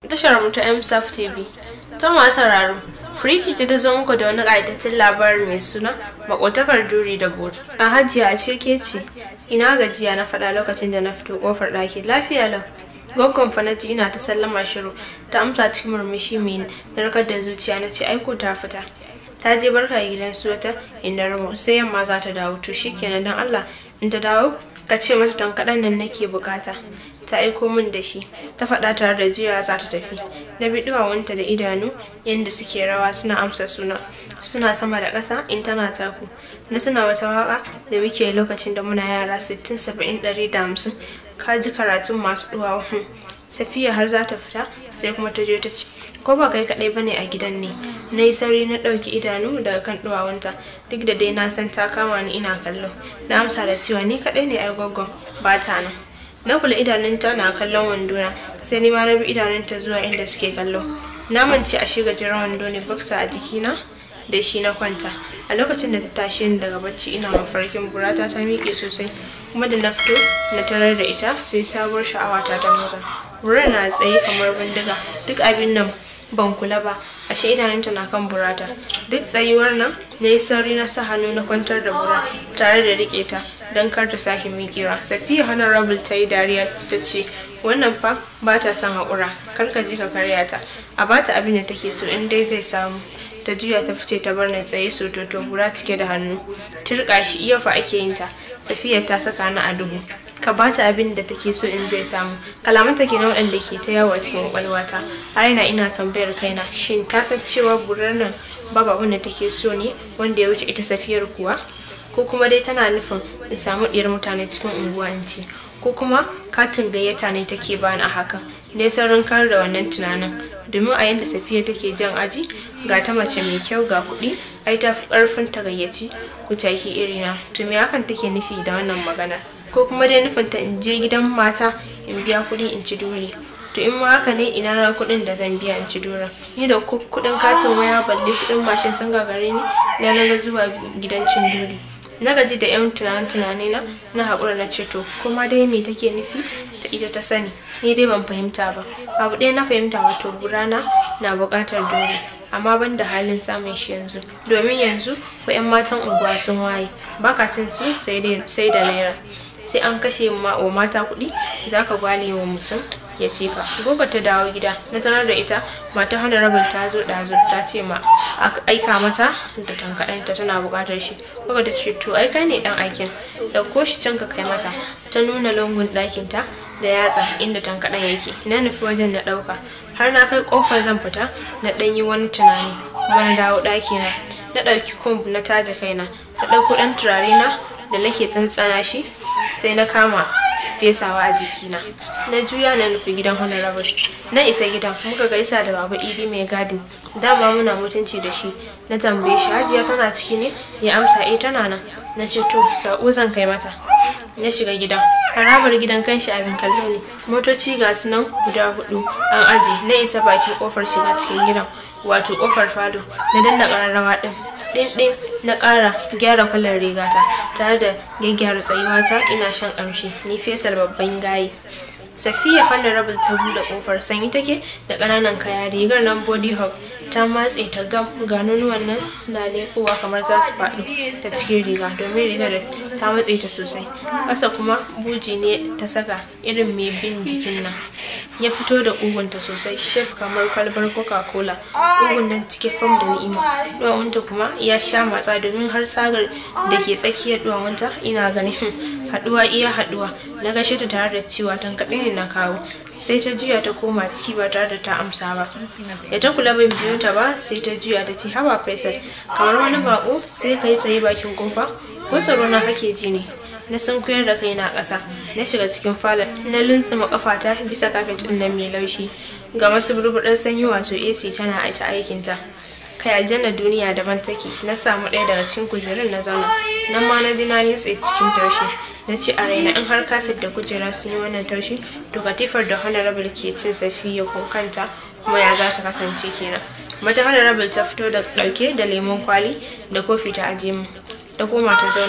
tashar mu ta MSAF TV. Ta masu sauraro, Firiji ta da zo muku da wani ƙaitaccen labari mai suna makotakar duri da bori. A hajiya a ce ke ce, ina gajiya na faɗa lokacin da na fito ƙofar ɗaki lafiya lau. Gwaggon fa na ji ina ta sallama shiru, ta amsa cikin murmushi mai narkar da zuciya na ce aiko ta fita. Ta je barka gidan su wata inda ramo sai yamma za ta dawo to shikenan dan Allah in ta dawo ka ce mata tankaɗan nan nake bukata. ta aiko min da shi ta faɗa tare da jiya za ta tafi na bi duwawunta da idanu yadda suke rawa suna amsa suna suna sama da ƙasa in tana taku na suna wata waka da muke lokacin da muna yara 60 70 150 ka ji karatun masu duwawu safiya har za ta fita sai kuma ta je ta ci ko ba kai kaɗai bane a gidan ne na yi sauri na ɗauki idanu daga kan duwawunta duk da dai na san ta kama ni ina kallo na amsa da cewa ni kaɗai ne ai gwaggon ba ta nan na kula idanunta na kallon wandona sai ni ma na bi idanunta zuwa inda suke kallo na mance a shiga jiran wando ne baksa a jikina da shi na kwanta a lokacin da ta tashi ni daga bacci ina mafarkin burata ta miƙe sosai kuma da na fito na tarar da ita sai sabuwar sha'awa ta ta motsa burar na tsaye kamar bindiga duk abin nan ban kula ba ashe idanunta na kan burata duk tsayuwar nan na yi sauri na sa hannu na kwantar da bura tare da rike ta don kar ta sake miƙewa safiya honorable ta yi dariya ta ce wannan fa ba ta son haƙura kar ka ji ka karya ta a ba ta abin da take so in dai zai samu ta juya ta fice ta bar ni tsaye sototo bura cike da hannu turka shi iya fa ake yin ta safiya ta saka ni a duhu ka ba ta abin da take so in zai samu kalaman ta ke na waɗanda ke ta yawo a cikin kwakwalwata har ina ina tambayar kaina shin ta san cewa burar nan babu abin da take so ne wanda ya wuce ita safiyar kuwa ko kuma dai tana nufin in samu ɗiyar mutane cikin unguwa in ci ko kuma katin gayyata ne take bani a hakan dai saurin kar da wannan tunanin domin a yadda safiya take jan aji ga ta mace mai kyau ga kuɗi ai ta fi ƙarfin ta gayyaci kutaki irina to me hakan take nufi da wannan maganar ko kuma dai nufin ta in je gidan mata in biya kuɗi in ci dole to in ma haka ne ina na kuɗin da zan biya in ci dora ni da kuɗin katin waya balle kuɗin mashin sun gagare ni na na zuwa gidan cin dole na gaji da yan tunane na na haƙura na ceto kuma dai me take nufi da ita ta sani ni dai ban fahimta ba abu ɗaya na fahimta wato burana na buƙatar dole amma ban da halin samun shi yanzu domin yanzu ko 'yan matan unguwa sun waye baka cin su sai da naira sai an kashe wa mata kuɗi za ka gwale wa mutum ya ce ka goga ta dawo gida na sanar da ita mata honorable ta zo ɗazu ta ce ma aika mata da tankaɗanta tana buƙatar shi goga ta ce to aika ne ɗan aikin ɗauko shi can ka kai mata ta nuna lungun ɗakinta da yatsa inda tankaɗan yake na nufi wajen na ɗauka har na kai ƙofar zan fita na ɗan yi wani tunani kuma na dawo ɗakina na ɗauki kumb na taje kaina na ɗauko ɗan turare na da nake tsantsana shi sai na kama fesawa a jikina na juya na nufi gidan honorable na isa gidan muka gaisa da baba idi mai gadin dama muna mutunci da shi na tambaye shi hajiya tana ciki ne ya amsa eh tana nan na ce to sa'o zan kai mata na shiga gidan harabar gidan kanshi abin kallo ne motoci ga su nan guda hudu an aje na isa bakin kofar shiga cikin gidan wato kofar falo na danna kararrawa din ɗin na ƙara gyara kwalar rigata tare da gyaggyara tsayuwata ina shan ƙamshi ni fesal babban gaye safiya honorable ta buɗe ƙofar sanyi take da ƙananan kaya rigar nan body hug ta matse ta gam ga nonuwan nan suna leƙowa kamar za su faɗo ta cikin riga domin rigar ta matse ta sosai ƙasa kuma buji ne ta saka irin mai bin jikin nan ya fito da ƙugunta sosai shef kamar kwalbar coca cola ƙugun nan cike fam da ni'ima duwawunta kuma ya sha matsa domin har tsagar da ke tsakiyar duwawunta ina ganin haɗuwa iya haɗuwa na gashe ta tare da cewa tankaɗe ne na kawo sai ta juya ta koma ciki ba tare da ta amsa ba da ta kula bai biyo ta ba sai ta juya ta ce haba faisal kamar wani bako sai ka yi tsaye bakin kofa ko tsaro na kake ji ne na sunkuyar da kai na ƙasa na shiga cikin falon na luntsuma kafata bisa kafet ɗin nan mai laushi ga masu burbuɗar sanyi wato ac tana aita aikinta kai aljanna duniya daban take na samu ɗaya daga cikin kujerun na zauna nan ma na ji na nutse cikin taushe na ce a raina in har kafet da kujera sun yi wannan taushi to katifar da honorable ke cin safiya ko kanta kuma ya za ta kasance kenan mata honorable ta fito da ɗauke da lemon kwali da kofi ta aje mu ta koma ta zauna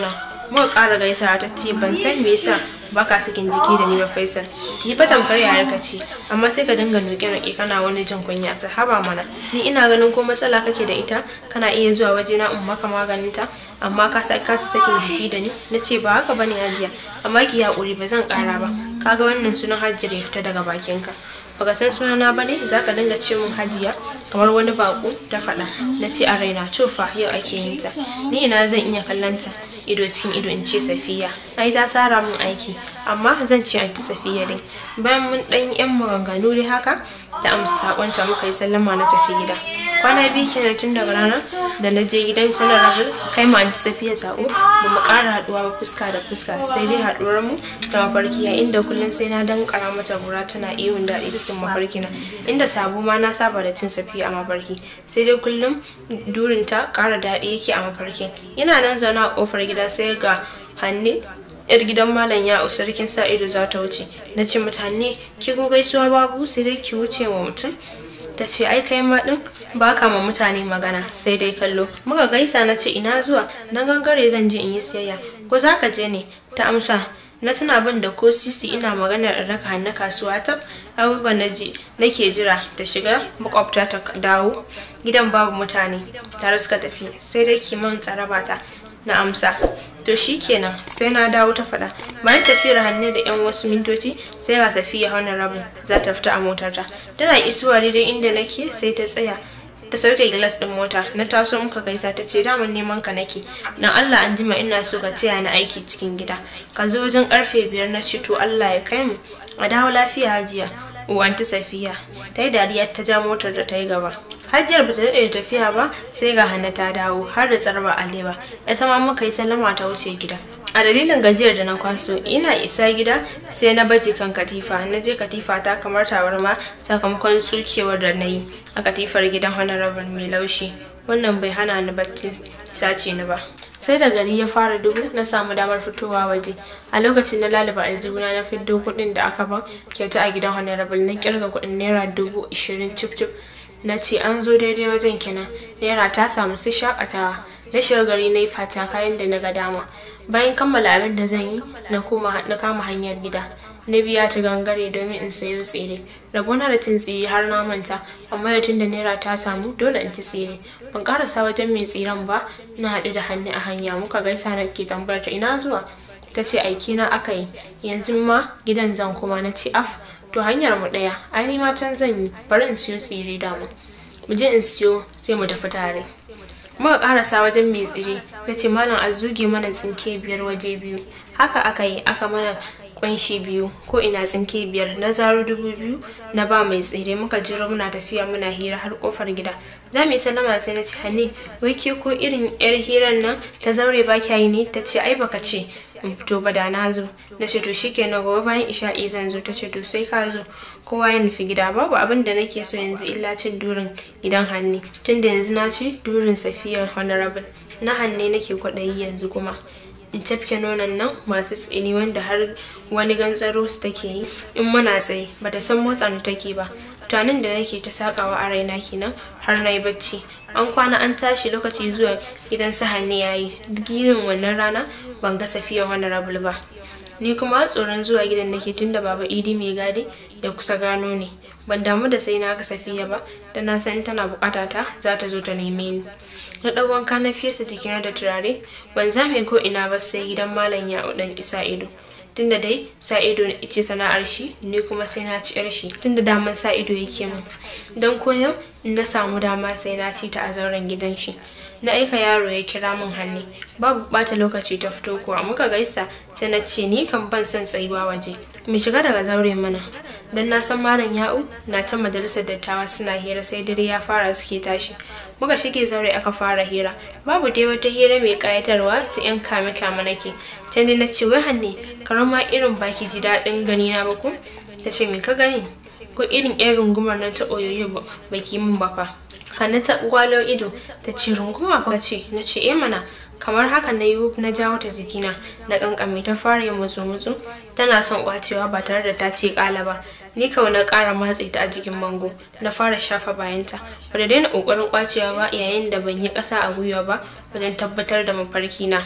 muka ƙara gaisawa ta ce ban san me yasa baka sakin jiki da ni ba Faisal ni fa tamkar yayar ka ce amma sai ka dinga noke noke kana wani jin kunya ta haba mana ni ina ganin ko matsala kake da ita kana iya zuwa waje na in maka maganin ta amma ka sa kasa sakin jiki da ni na ce ba haka bane hajiya amma ki haƙuri ba zan ƙara ba kaga wannan sunan hajjira ya fita daga bakinka baka san sunana bane zaka dinga ce mun hajiya kamar wani bako ta faɗa na ce a raina to fa yau ake yin ta ni ina zan iya kallon ta ido cikin ido in ce safiya ai ta tsara min aiki amma zan ce anti safiya dai bayan mun ɗan yan maganganu dai haka ta amsa sakonta muka yi sallama na tafi gida kwana biyu kenan tun daga ranar da na je gidan honorable kai ma anti safiya sako ba mu ƙara haɗuwa ba fuska da fuska sai dai haɗuwar mu ta mafarki a inda kullum sai na dan kara mata gura tana ihun daɗi cikin mafarki na inda sabo ma na saba da cin safiya a mafarki sai dai kullum durinta ƙara daɗi yake a mafarkin ina nan zaune a ƙofar gida sai ga hannu yar gidan malam ya sarkin sa ido za ta wuce na ce mutane ki ko gaisuwa babu sai dai ki wuce wa mutum ta ce ai kai ma din ba ka ma mutane magana sai dai kallo muka gaisa na ce ina zuwa na gangare zan je in yi siyayya ko za ka je ne ta amsa na tuna bin da ko sisi ina maganar in raka hannu kasuwa ta abubuwan na je nake jira ta shiga makwabta ta dawo gidan babu mutane tare suka tafi sai dai kiman tsaraba ta na amsa to shikenan sai na dawo ta faɗa bayan tafiyar hannu da yan wasu mintoci sai ga safiya hauna rabin za ta fita a motarta tana isuwa daidai inda nake sai ta tsaya ta sauke gilas din mota na taso muka gaisa ta ce daman neman ka nake dan Allah an jima ina so ka taya ni aiki cikin gida ka zo wajen karfe biyar na ce to Allah ya kai mu a dawo lafiya hajiya uwanti safiya ta yi dariya ta ja motar da ta yi gaba hajiyar bata daɗe da tafiya ba sai ga hanna ta dawo har da tsarba alewa ya sama muka yi sallama ta wuce gida a dalilin gajiyar da na kwaso ina isa gida sai na baje kan katifa na je katifa ta kamar tabarma sakamakon tsukewar da na yi a katifar gidan honorable mai laushi wannan bai hana ni bacci sace ni ba sai da gari ya fara dubu na samu damar fitowa waje a lokacin na lalaba aljihuna na fiddo kuɗin da aka ban kyauta a gidan honorable na kirga kuɗin naira dubu ishirin cif cif na ce an zo daidai wajen kenan naira ta samu sai shakatawa na shiga gari na yi fata kayan da na ga dama bayan kammala abin da zan yi na kama hanyar gida na biya ta gangare domin in sayo tsire rabona da cin tsire har na manta amma da tunda naira ta samu dole in ci tsire ban karasa wajen mai tsiren ba na haɗu da hannu a hanya muka gaisa na ke tambayar ta ina zuwa ta ce aiki na aka yi yanzu ma gidan zan kuma na ci af to hanyar mu ɗaya ai ma can zan yi bari in siyo tsire dama mu je in siyo sai mu tafi tare muka karasa wajen mai tsire ya ce malam a zuge mana tsinke biyar waje biyu haka aka yi aka mana kunshi biyu ko ina tsinke biyar na zaro dubu biyu na ba mai tsire muka jiro muna tafiya muna hira har kofar gida za mu yi sallama sai na ce hanne wai ke ko irin yar hirar nan ta zaure ba kya yi ne ta ce ai baka ce in fito ba da na zo na ce to shikenan gobe bayan isha'i zan zo ta ce to sai ka zo kowa ya nufi gida babu abin da nake so yanzu illa cin durin gidan hanne tunda yanzu na ci durin safiyar honorable na hanne nake kwaɗayi yanzu kuma in tafke nonon nan masu tsini wanda har wani gantsaro su take yi in muna tsaye ba ta san motsa ni take ba tunanin da nake ta sakawa a raina kenan har na yi bacci an kwana an tashi lokaci zuwa gidan su hannu yayi girin wannan rana ban ga safiya wani rabul ba ni kuma tsoron zuwa gidan nake tunda baba idi mai gadi ya kusa gano ne ban damu da sai na ga safiya ba da na san tana bukata ta za ta zo ta neme ni na ɗau wanka na fesa jikina da turare ban zame ko ina ba sai gidan malam ya ɗan isa ido tunda dai sa ido ce sana'ar shi ni kuma sai na ci yar shi tunda daman sa ido yake min don koyon in na samu dama sai na ci ta a zauren gidan shi na aika yaro ya kira min hannu babu bata lokaci ta fito kuwa muka gaisa sai na ce ni kan ban son tsayuwa waje mu shiga daga zaure mana dan na san malam ya'u na ta majalisar dattawa suna hira sai dare ya fara suke tashi muka shige zaure aka fara hira babu dai wata hira mai kayatarwa su yan kame kame nake can dai na ce wai hanne karama irin baki ji daɗin gani na ba ku ta ce me ka gani ko irin yan rungumar nan ta oyoyo baki min ba fa Hannu ta gwalo ido ta ce runguma fa ce na ce eh mana kamar haka na yi na jawo ta jikina na kankame ta fara yin mutsu mutsu tana son kwacewa ba tare da ta ce kala ba ni kawai na kara matse ta a jikin bango na fara shafa bayanta ba da daina kokarin kwacewa ba yayin da ban yi kasa a gwiwa ba wajen tabbatar da mafarki na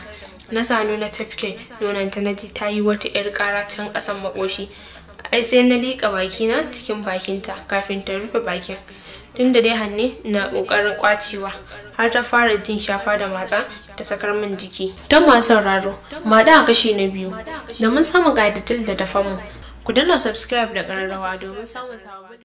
na sanu na tafke nonanta na ji ta yi wata 'yar ƙara can ƙasan makoshi ai sai na liƙa bakina cikin bakinta kafin ta rufe bakin tun da dai hanne na ƙoƙarin ƙwacewa har ta fara jin shafa da matsa ta sakar min jiki don masu sauraro maɗa a kashi na biyu domin samun ƙayyadattun da dafa mu ku danna subscribe da ƙararrawa domin samun sababbin